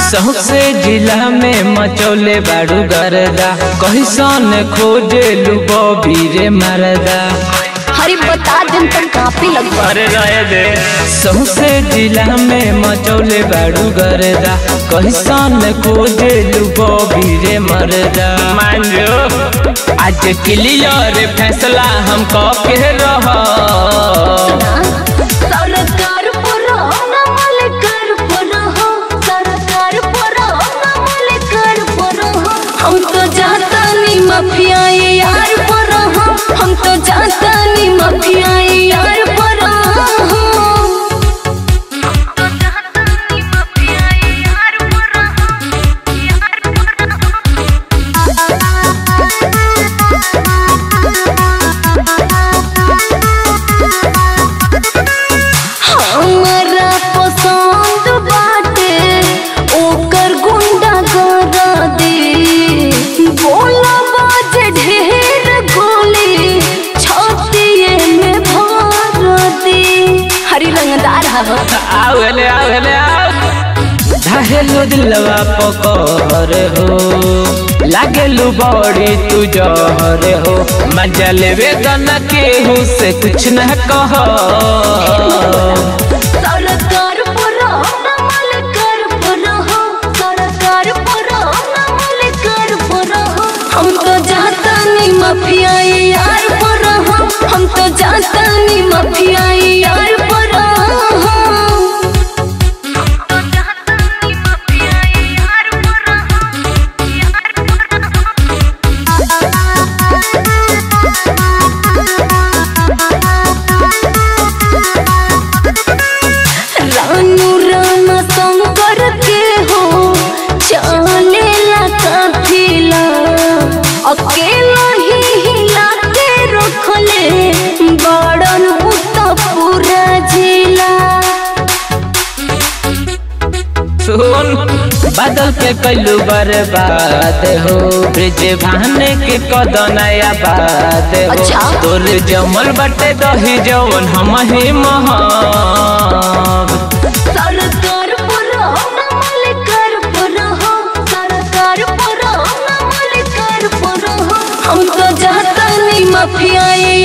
सौसे जिला में मचौले बाड़ू गरदा कहिसन खोजे लुबो बीरे मरदा हरी बता दिन तक कापी लगवा अरे रहे दे सौसे जिला में मचौले बाड़ू गरदा कहिसन खोजे लुबो बीरे मरदा मान जो आज क्लियर फैसला हम के रह सरकार पर नमल कर पर हो सरकार पर नमल कर पर हो हम तो जाता नहीं माफिया ये यार पर हो हम तो जाता नहीं माफिया ये यार पर हो हमरा पसंद बाटे ओकर गुंडा कर दे बोला बाजे ढेर गोली छातिए में भर दे हरी रंगदार हवा आवले आवले धाहेलो दिलवा पकर हो लागेलू बड़ी तू जहर हो मजा लेवे गना केहू से कुछ न कह सरकार पर नमल कर पर हो सरकार पर नमल कर पर हो हम तो जाता नहीं माफिया ये यार पर हो हम तो जाता नहीं माफिया ये यार पर हो रानू रामा शंकर के हो चलेला काफिला अकेला ही हिला के रखले बड़न उत पूरा जिला सुन बादल के कैलू बर्बाद हो ब्रिज भाने के कदनया बात हो अच्छा। तोर जमल बटे दही जवन हम ही महब सरकार पर नमल कर पर हो सरकार पर नमल कर पर हो हम तो जाता नहीं माफिया ये